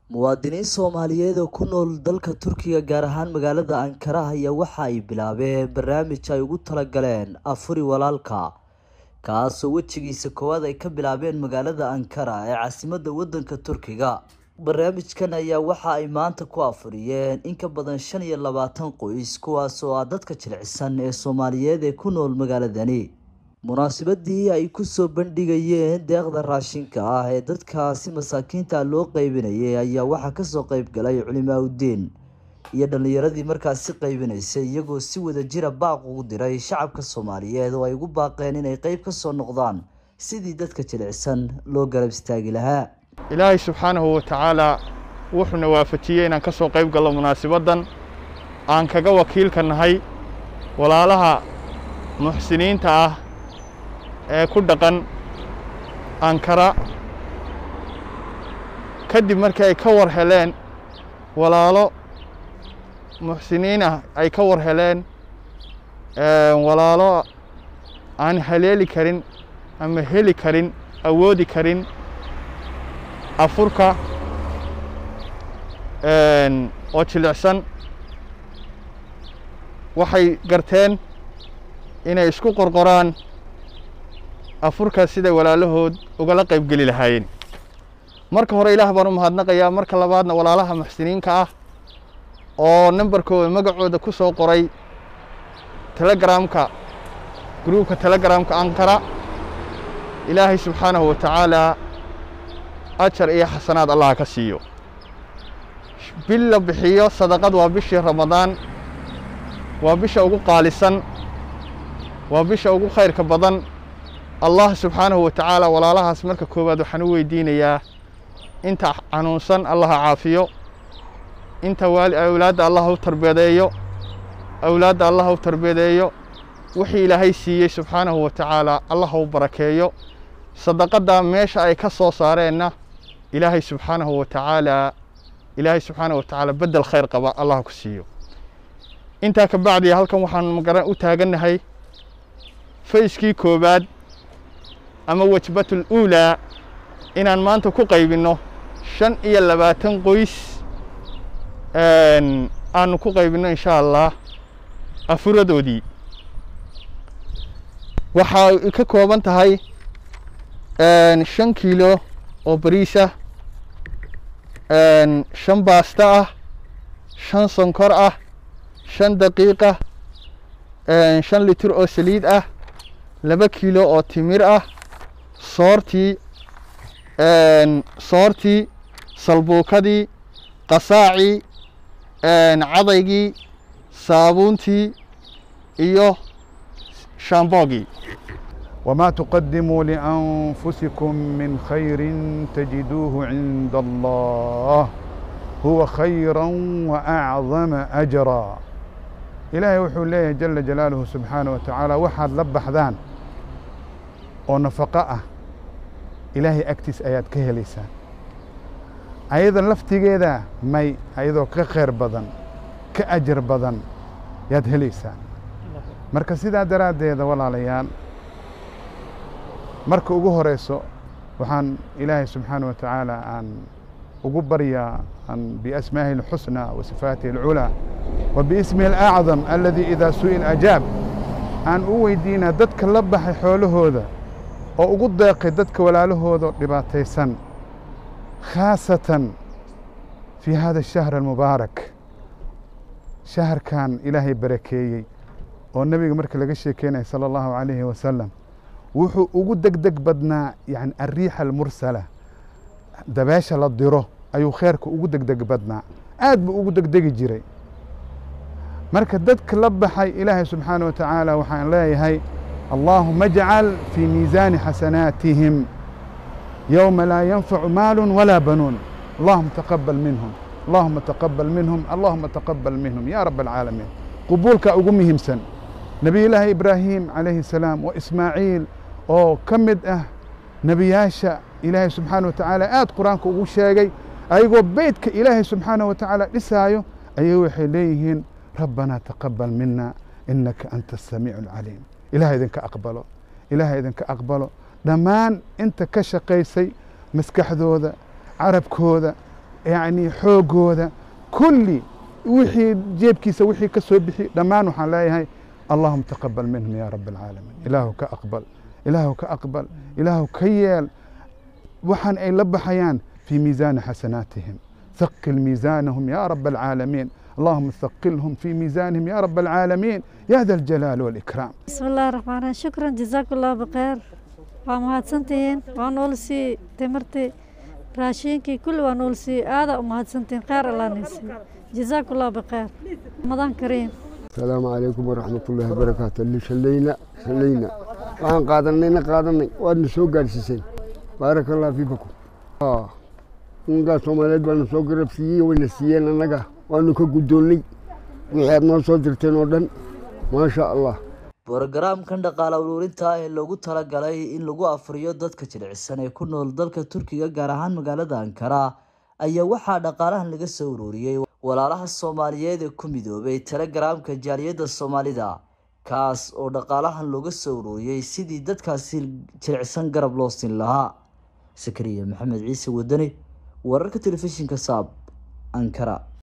muwaadiniin soomaaliyeed oo ku nool dalka turkiga gaar ahaan magaalada ankara ayaa waxa ay bilaabeen barnaamij ay ugu talagaleen afuri walaalka kaasoo wejigiisa koowaad ay ka bilaabeen magaalada ankara ee caasimadda wadanka turkiga barnaamijkan ayaa waxa ay maanta ku afuriyeen in ka badan shan iyo labaatan qoys kuwaas oo ah dadka jilicsan ee soomaaliyeed ee ku nool magaaladani munaasabadii ay kusoo bandhigayeen deeqda raashinka ah ee dadkaasi masaakiinta loo qeybinayay ayaa waxaa kasoo qeyb galay culimaa udiin iyo dhalinyaradii markaasi qeybinaysay iyagoo si wada jira baaq ugu diray shacabka soomaaliyeed oo ay ugu baaqeen inay qeyb kasoo noqdaan sidii dadka jilicsan loo garab istaagi lahaa ilaahay subxaanahu wa tacaalaa wuxuuna waafajiyey inaan ka soo qayb gallo munaasibaddan aan kaga wakiilka nahay walaalaha muxsiniinta ah ee ku dhaqan ankara kadib markii ay ka war heleen walaalo muxsiniin ah ay ka war heleen walaalo aan haleeli karin ama heli karin awoodi karin afurka oo jilicsan waxay garteen inay isku qorqoraan afurka siday walaalahood ugala qayb geli lahaayeen marka hore ilaah baan u mahadnaqayaa marka labaadna walaalaha muxsiniinka ah oo nambarkooda magacooda ku soo qoray telegramka gruubka telegramka ankara ilaahay subxaanahu wa tacaalaa ajar iyo xasanaad allah ka siiyo bil la bixiyo sadaqad waa bishii ramadaan waa bisha ugu qaalisan waa bisha ugu khayrka badan allah subxaanahu wa tacaala walaalahaas marka koowaad waxaan u weydiinayaa inta xanuunsan allaha caafiyo inta waali awlaadda allah u tarbeedeeyo awlaadda allah u tarbeedeeyo wixii ilaahay siiyey subxaanahu wa tacaala allah u barakeeyo sadaqadda meesha ay ka soo saareenna ilaahay subxaanahu wa tacaalaa ilaahay subxaanahu wa tacaala beddel khayr qaba allah ku siiyo intaa ka bacdi halkan waxaan magaran u taagannahay fayskii koowaad ama wajbatul uulaa inaan maanta ku qaybinno shan iyo labaatan qoys aanu ku qaybinno insha allah afuradoodii waxaa ka kooban tahay shan kiilo oo bariisah shan baasta ah shan sonkor ah shan daqiiqah shan litir oo saliid ah laba kiilo oo timir ah soortii soortii salbuukadii qasaacii cadaygii saabuuntii iyo shaamboogii وما تقدموا لأنفسكم من خير تجدوه عند الله هو خيرا وأعظم أجرا إلهي وحو ليه جل جلاله سبحانه وتعالى وحد لبحذان ونفقاء إلهي أكتس آيات كهليسان أيضا لفتيجيدا مي أيضا كخير بدن كأجر بدن يد هليسان مركز سيدا دراديدا ولا ليان marka ugu horeyso waxaan ilaahay subxaana wa tacaala aan ugu baryaa an biasmaahi اlxusnى wa sifaatihi اlculaa wa biismihi اlacdam aladii idaa su'il ajaab aan u weydiinaa dadka la baxay xoolahooda oo ugu deeqay dadka walaalahooda dhibaataysan khaasatan fii hada الشhahr almubaarak shaharkan ilaahay barakeeyey oo nebiga marka laga sheekeynaya salى اllahu عalayhi wasalam wuxuu ugu degdeg badnaa yani alriixa almursala dabeesha la diro ayuu kheerka ugu degdeg badnaa aad buu ugu degdegi jiray marka dadka la baxay ilaahay subxaana wa tacaala waxaan leeyahay allaahuma ajcal fii miisaani xasanaatihim yowma laa yanfacu maalu walaa banuun allahuma taqabal minhum allahuma taqabal minhum allahuma taqabal minhum ya rab alcaalamiin qubuulka ugu muhiimsan nebiyullaahi ibraahim calayhi salaam wa ismaaciil oo ka mid ah nebiyaasha ilaahay subxaana wa tacaala aad qur-aanka ugu sheegay ayagoo beytka ilaahay subxaana wa tacaala dhisaayo ayay waxay leeyihiin rabbanaa taqabal mina inaka anta asamiicu alcaliim ilaah idinka aqbalo ilaah idinka aqbalo dhammaan inta ka shaqaysay maskaxdooda carabkooda yacni xoogooda kulli wixii jeebkiisa wixii ka soo bixi dhammaan waxaan leeyahay allahuma taqabal minhum ya rab alcaalamiin ilaahu ka aqbal ilaahu ka aqbal ilaahu ka yeel waxaan ay la baxayaan في ميزان حسناتهم ثقل ميزانهم يا رب العالمين اللهم ثقلهم في ميزانهم يا رب العالمين يا ذا الجلال والإكرام بسم الله الرحمن الرحيم شكرا جزاك الله بخير waa mahadsantihiin waa nool sii timirtii raashiinkii kulli waa nool sii aada u mahadsantihiin kheyr allaanaysi jazaaku allah bikheer ramadaan kariim السلام عليكم ورحمة الله وبركاته اللي شلينا شلينا وعن قادرنا قادرنا وأن سوق السيسين بارك الله فيكم آه ungaa soomaaliyeed baanu soo garab siiyey wayna siiyeen annaga waanu ka guddoonnay wixii aad noo soo dirteen oo dhan maasha allah borogaraamkan dhaqaale uruurinta ah ee loogu talagalay in lagu afriyo dadka jilicsan ee ku nool dalka turkiga gaar ahaan magaalada ankara ayaa waxaa dhaqaalahan laga soo ururiyey walaalaha soomaaliyeed ee ku midoobay telegaraamka jaaliyadda soomaalida kaas oo dhaqaalahan looga soo ururiyey sidii dadkaasi jilicsan garab loo siin lahaa sakariya maxamed ciise wadani wararka telefishinka saab ankara